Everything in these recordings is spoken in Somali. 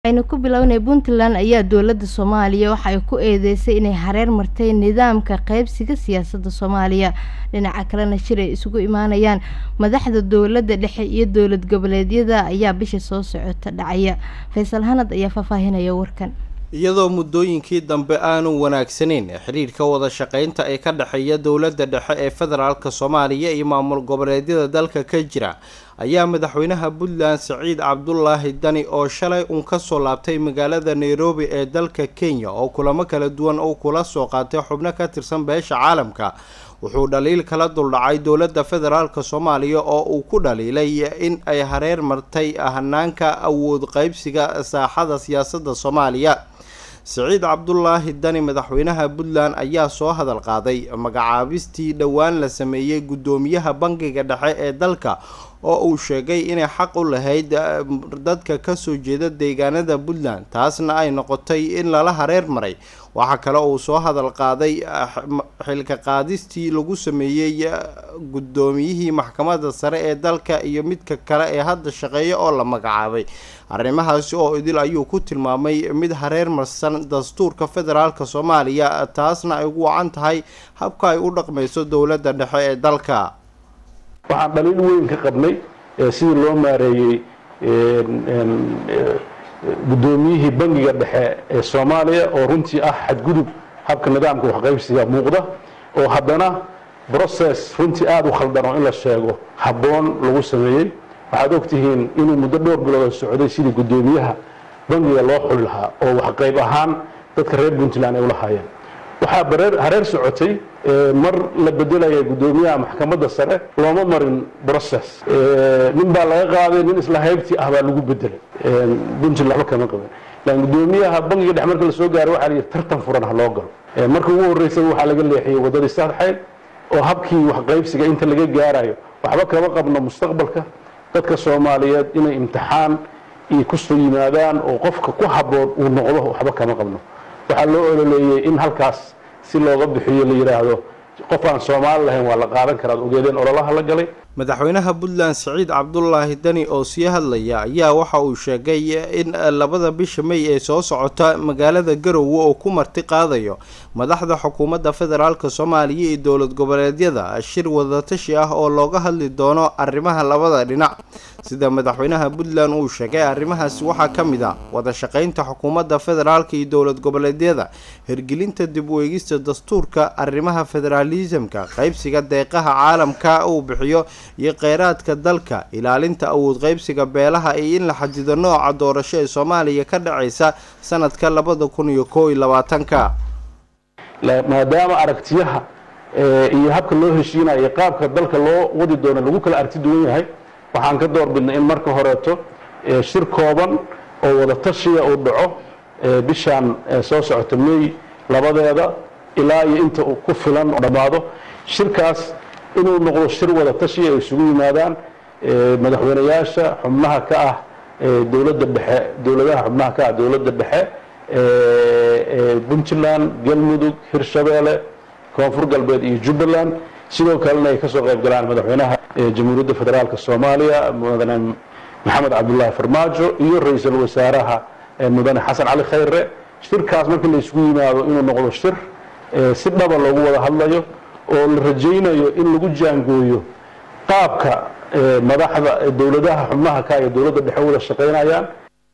Waxaynu ku bilownay Puntland ayaa dowladda Soomaaliya waxa ay ku eedeysay inay hareer martay nidaamka qaybsiga siyaasadda Soomaaliya dhinaca kalena shir ay isugu imaanayaan madaxda dowladda dhexe iyo dowlad goboleedyada ayaa bisha soo socota dhacaya Faysal Hanad ayaa faahfaahinaya warkan iyadoo muddooyinkii dambe aanu wanaagsanayn xiriirka wada shaqaynta ee ka dhexeeya dowladda dhexe ee federaalk soomaaliya iyo maamul goboleedyada dalka ka jira ayaa madaxweynaha puntland siciid cabdulaahi dani oo shalay uun kasoo laabtay magaalada nairobi ee dalka kenya oo kulamo kala duwan uu kula soo qaatay xubno ka tirsan beesha caalamka wuxuu dhaliil kala duldhacay dowladda federaalk soomaaliya oo uu ku dhaliilay in ay hareer martay hanaanka awood qaybsiga saaxada siyaasadda soomaaliya siciid cabdulaahi dani madaxweynaha puntland ayaa soo hadal qaaday magacaabistii dhowaan la sameeyey guddoomiyaha bangiga dhexe ee dalka oo uu sheegay inay xaq u lahayd dadka kasoo jeeda deegaanada puntland taasna ay noqotay in lala hareer maray waxaa kale uu soo hadal qaaday xilka qaadistii lagu sameeyey guddoomiyihii maxkamadda sare ee dalka iyo midka kale ee hadda shaqeeya oo la magacaabay arrimahaasi oo idil ayuu ku tilmaamay mid hareer marsan dastuurka federaalk soomaaliya taasna ay ugu wacan tahay habka ay u dhaqmayso dowladda dhexe ee dalka waxaan dhaliil weyn ka qabnay sidii loo maareeyey guddoomiyihii bangiga dhexe ee soomaaliya oo runtii ah xadgudub habka nidaamka waxqaybsiga muuqda oo haddana brocess runtii aada u khaldan oo in la sheego habboon lagu sameeyey waxaad ogtihiin inuu muddo dhowr bilood socday sidii guddoomiyaha bangiga loo xuli lahaa oo waxqayb ahaan dadka reer puntland ay ulahaayeen waxaa hareer socotay mar la bedelaya guddoomiyaha maxkamadda sare looma marin brocess nin baa laga qaaday nin isla haybtii ah baa lagu bedelay puntland waxba kama qaban laakiin guddoomiyaha bangiga dhex marka la soo gaaray waxaa la yidhi tartan furan ha loo galo marka ugu horreysay waxaa laga leexiyey waddadii saadxayd oo habkii waxqaybsiga inta laga gaarayo waxba kama qabno mustaqbalka dadka soomaaliyeed inay imtixaan iyo kusoo yimaadaan oo qofka ku habboon uu noqdo waxba kama qabno waxaa loo ololeeyey in halkaas si looga bixiyo la yidhaahdo qof aan soomaali lahayn waa la qaadan karaad ogeedeen ololaha la galay madaxweynaha puntland siciid cabdulaahi dani oo sii hadlaya ayaa waxa uu sheegay in labada bisha may ee soo socota magaalada garowe oo ku marti qaadayo madaxda xukuumadda federaalk soomaaliya iyo dowlad goboleedyada shir wadatashi ah oo looga hadli doono arrimaha labada dhinac sida madaxweynaha puntland uu sheegay arrimahaasi waxaa ka mid a wada shaqaynta xukuumadda federaalk iyo dowlad goboleedyada hirgelinta dib u eegista dastuurka arrimaha federaalisamka qaybsiga deeqaha caalamka uu bixiyo iyo kheyraadka dalka ilaalinta awood qaybsiga beelaha iyo in la xadido nooca doorasho ee soomaaliya ka dhacaysa sanadka labada kun iyo koo iyo labaatanka maadaama aragtiyaha iyo habka loo heshiinayo qaabka dalka loo wadi doono lagu kala arti duwan yahay waxaan ka door bidnay in marka horeeto shir kooban oo wada tashiya uu dhaco bishaan soo socota may labadeeda ilaa iyo inta ku filan oo dhammaado shirkaas inuu noqdo shir wada tashi ay isugu yimaadaan madaxweyneyaasha xubnaha ka ah dowladda dhexe dowladaha xubnaha ka ah dowladda dhexe puntland galmudug hirshabeelle koonfur galbeed iyo jubbaland sidoo kalena ay kasoo qayb galaan madaxweynaha jamhuuriyadda federaalk soomaaliya mudane maxamed cabdulaahi farmaajo iyo ra-iisul wasaaraha mudane xasan cali khayre shirkaas markii la isugu yimaado inuu noqdo shir si dhaba loogu wada hadlayo oo la rajaynayo in lagu jaangooyo qaabka madaxda dowladaha xubnaha ka iyo dowladda dhexe wada shaqaynayaan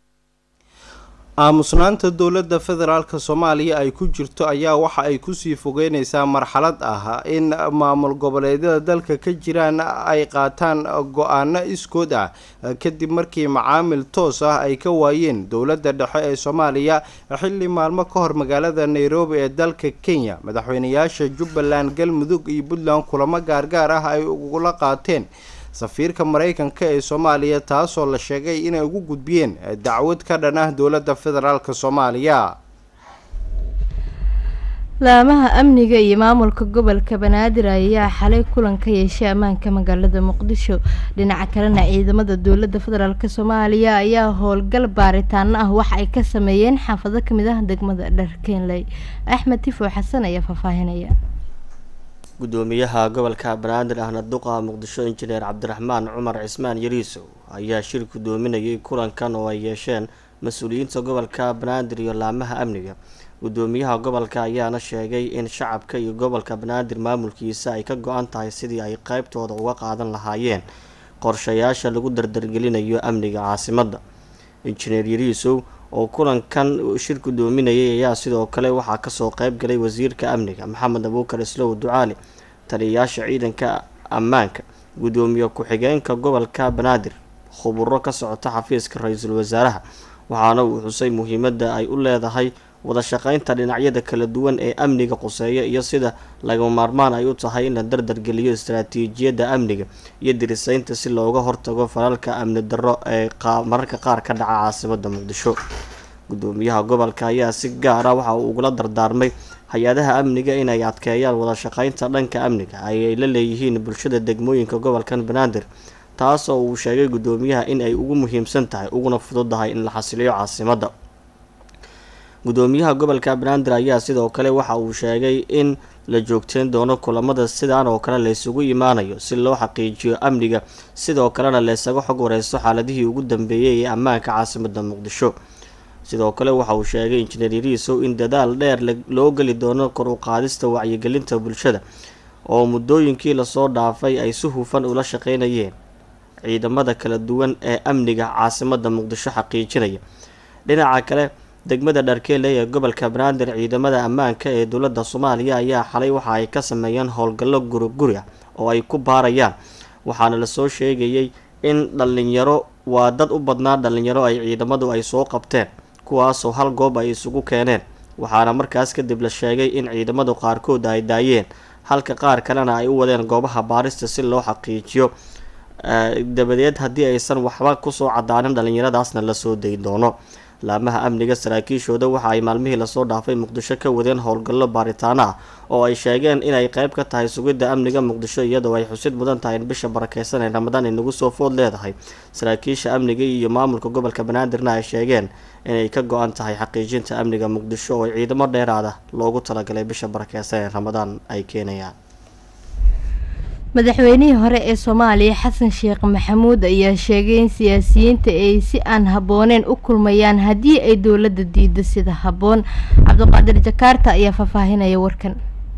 aamusnaanta dowladda federaalk soomaaliya ay ku jirto ayaa waxa ay kusii fogeyneysaa marxalad ah in maamul goboleedyada dalka ka jiraan ay qaataan go-aano iskood ah kadib markii macaamil toos ah ay ka waayeen dowladda dhexe ee soomaaliya xilli maalmo ka hor magaalada nairobi ee dalka kenya madaxweyneyaasha jubbaland galmudug iyo puntland kulamo gaargaar ah ay ugula qaateen safiirka maraykanka ee soomaaliya taasoo la sheegay inay ugu gudbiyeen dacwad ka dhan ah dowladda federaalk soomaaliya laamaha amniga iyo maamulka gobolka banaadir ayaa xalay kulan ka yeeshay ammaanka magaalada muqdisho dhinaca kalena ciidamada dowladda federaalk soomaaliya ayaa howlgal baaritaano ah waxa ay ka sameeyeen xaafado kamid ah degmada dharkeenley axmed tifo xasan ayaa faahfaahinaya gudoomiyaha gobolka banaadir ahna duqa muqdisho injineer cabdiraxmaan cumar cismaan yariisow ayaa shir gudoominayay kulankan oo ay yeesheen mas-uuliyiinta gobolka banaadir iyo laamaha amniga gudoomiyaha gobolka ayaana sheegay in shacabka iyo gobolka banaadir maamulkiisa ay ka go-an tahay sidii ay qeybtooda uga qaadan lahaayeen qorshayaasha lagu dardargelinayo amniga caasimadda injineer yariisow oo kulankan shir gudoominayay ayaa sidoo kale waxaa kasoo qeyb galay wasiirka amniga maxamed abuukar islow ducaali taliyayaasha ciidanka ammaanka gudoomiye ku-xigeenka gobolka banaadir khuburo ka socota xafiiska ra-iisul wasaaraha waxaana uu xusay muhiimadda ay u leedahay wada shaqeynta dhinacyada kala duwan ee amniga quseeya iyo sida lagama maarmaan ay u tahay in la dardargeliyo istaraatiijiyadda amniga iyo diriseynta si looga hortago falalka amni darro ee mararka qaar ka dhaca caasimada muqdisho gudoomiyaha gobolka ayaa si gaara waxa uu ugula dardaarmay hay-adaha amniga inay adkeeyaan wada shaqeynta dhanka amniga ayay la leeyihiin bulshada degmooyinka gobolkan banaadir taas oo uu sheegay gudoomiyaha in ay ugu muhiimsan tahay uguna fududahay in la xasiliyo caasimadda gudoomiyaha gobolka banaadir ayaa sidoo kale waxa uu sheegay in la joogteyn doono kulamada sidaan oo kale laysugu imaanayo si loo xaqiijiyo amniga sidoo kalena laysaga xog wareysto xaaladihii ugu dambeeyay ee ammaanka caasimada muqdisho sidoo kale waxa uu sheegay injineer yariisow in dadaal dheer loo geli doono kor u qaadista wacyigelinta bulshada oo muddooyinkii lasoo dhaafay ay si hufan ula shaqeynayeen ciidamada kala duwan ee amniga caasimada muqdisho xaqiijinaya dhinaca kale degmada dharkeele ee gobolka banaadir ciidamada ammaanka ee dowladda soomaaliya ayaa xalay waxa ay ka sameeyeen howlgallo guriguri ah oo ay ku baarayaan waxaana lasoo sheegayay in dhallinyaro waa dad u badnaa dhallinyaro ay ciidamadu ay soo qabteen kuwaasoo hal goob ay isugu keeneen waxaana markaas kadib la sheegay in ciidamadu qaarkood ay daayeen halka qaar kalena ay u wadeen goobaha baarista si loo xaqiijiyo dabadeed haddii aysan waxba kusoo cadaanin dhallinyaradaasna lasoo dayi doono laamaha amniga saraakiishooda waxa ay maalmihii lasoo dhaafay muqdisho ka wadeen howlgallo baaritaano ah oo ay sheegeen inay qeyb ka tahay sugidda amniga muqdisho iyadoo ay xusid mudan tahay in bisha barakeysan ee ramadaan ay nagu soo food leedahay saraakiisha amniga iyo maamulka gobolka banaadirna ay sheegeen inay ka go-an tahay xaqiijinta amniga muqdisho oo ciidamo dheeraada loogu talagalay bisha barakeysan ee ramadaan ay keenayaan madaxweynihii hore ee soomaaliya xasan sheekh maxamuud ayaa sheegay in siyaasiyiinta ay si aan habbooneyn u kulmayaan haddii ay dowladda diido sida habboon cabdiqaadir jakaarta ayaa faahfaahinaya warkan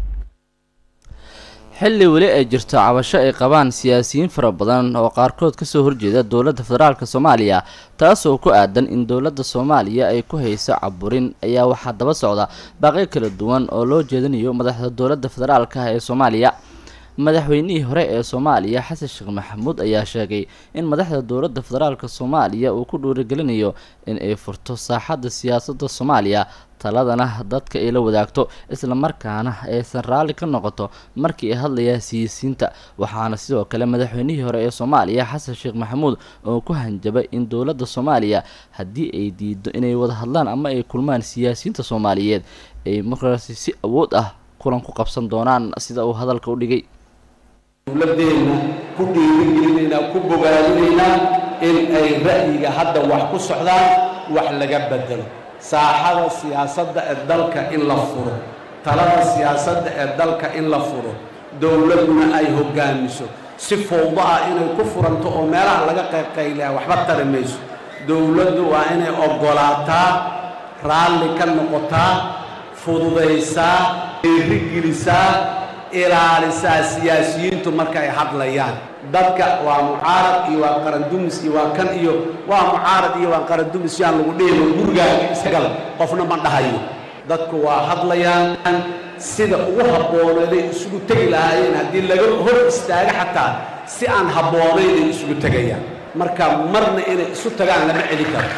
xilli weli ay jirto cabasho ay qabaan siyaasiyiin fara badan oo qaarkood kasoo horjeeda dowladda federaalk soomaaliya taasoo ku aadan in dowladda soomaaliya ay ku hayso caburin ayaa waxaa daba socda baaqyo kala duwan oo loo jeedinayo madaxda dowladda federaalk ah ee soomaaliya madaxweynihii hore ee soomaaliya xasan sheekh maxamuud ayaa sheegay in madaxda dowladda federaalk soomaaliya uu ku dhiirigelinayo in ay furto saaxadda siyaasadda soomaaliya taladana dadka ay la wadaagto islamarkaana aysan raalli ka noqoto markii ay hadlayaan siyaasiyiinta waxaana sidoo kale madaxweynihii hore ee soomaaliya xasan sheekh maxamuud oo ku hanjabay in dowladda soomaaliya haddii ay diido inay wada hadlaan ama ay kulmaan siyaasiyiinta soomaaliyeed ay markaasi si awood ah kulan ku qabsan doonaan sida uu hadalka u dhigay dowladeenna ku dhiirigelinaynaa ku bogaadinaynaa in ay ra'yiga hadda wax ku socdaan wax laga bedelo saaxada siyaasadda ee dalka in la furo talada siyaasadda ee dalka in la furo dowladuna ay hoggaamiso si fowdo ah inay ku furanto oo meelaha laga qaybqaylayaa waxba tari mayso dowladdu waa inay oggolaataa raalli ka noqotaa fududaysaa dhiirigelisaa ilaalisaa siyaasiyiintu marka ay hadlayaan dadka waa mucaarad iyo waa qarandumis iyo waa kan iyo waa mucaarad iyo waa qarandumis yaan lagu dhehino gurigaaga isagal qofna ma dhahayo dadku waa hadlayaan sida ugu habbooneeday isugu tegi lahaayeen haddii laga hor istaaga xataa si aan habboonaynay isugu tegayaan marka marna inay isu tagaan lama celi karo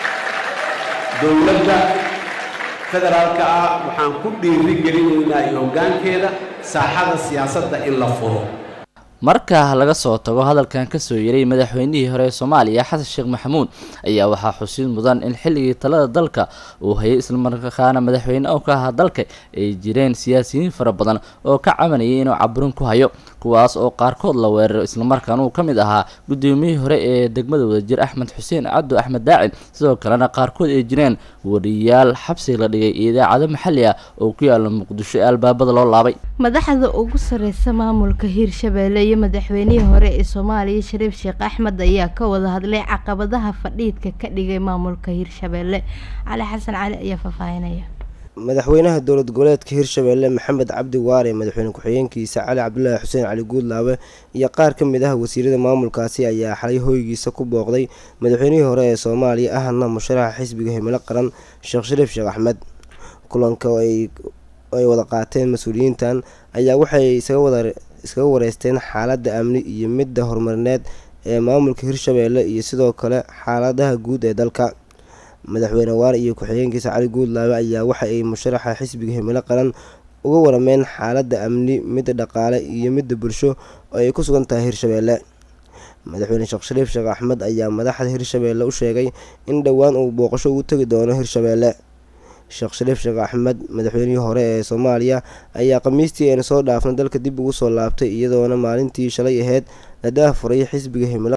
dowladda federaalka ah waxaan ku dhiiri gelinaynaa iyo hoggaankeeda saaxada siyaasadda in la furo marka laga soo tago hadalkan kasoo yaray madaxweynihii hore ee soomaaliya xasan sheekh maxamuud ayaa waxaa xusid mudan in xilligii talada dalka uu hayay islamarkaana madaxweyne oo ka ahaa dalka ay jireen siyaasiyiin fara badan oo ka cabanayay inuu caburin ku hayo kuwaas oo qaarkood la weeraro islamarkaana uu ka mid ahaa gudoomiyihii hore ee degmada wadajir axmed xuseen cabdu axmed daacin sidoo kalena qaarkood ay jireen wariyaal xabsi la dhigay idaacado maxalli ah oo ku yaala muqdisho ee albaabada loo laabay madaxda ugu sareysa maamulka hiirshabeelle iyo madaxweynihii hore ee soomaaliya shariif sheekh axmed ayaa ka wada hadlay caqabadaha fadhiidka ka dhigay maamulka hirshabeelle cali xasan cali ayaa faahfaahinaya madaxweynaha dowlad goboleedka hirshabeelle maxamed cabdi waare madaxweyne ku-xigeenkiisa cali cabdulaahi xuseen cali guudlaabe iyo qaar ka mid ah wasiirada maamulkaasi ayaa xalay hoygiisa ku booqday madaxweynihii hore ee soomaaliya ahna musharaxa xisbiga himilo qaran sheekh shariif sheekh axmed kulanka ay wada qaateen mas-uuliyiintan ayaa waxay iskaga wareysteen xaaladda amni iyo midda horumarineed ee maamulka hirshabeelle iyo sidoo kale xaaladaha guud ee dalka madaxweyne waare iyo ku-xigeenkiisa cali guudlaabe ayaa waxa ay musharaxa xisbiga himilo qaran uga warameen xaaladda amni midda dhaqaale iyo midda bulsho oo ay ku sugan tahay hirshabeelle madaxweyne sheekh shariif sheekh axmed ayaa madaxda hirshabeelle u sheegay in dhowaan uu booqasho ugu tegi doono hirshabeelle sheekh shariif sheekh axmed madaxweynihii hore ee soomaaliya ayaa khamiistii ayna soo dhaafna dalka dib ugu soo laabtay iyadoona maalintii shalay aheyd la daafuray xisbiga himilo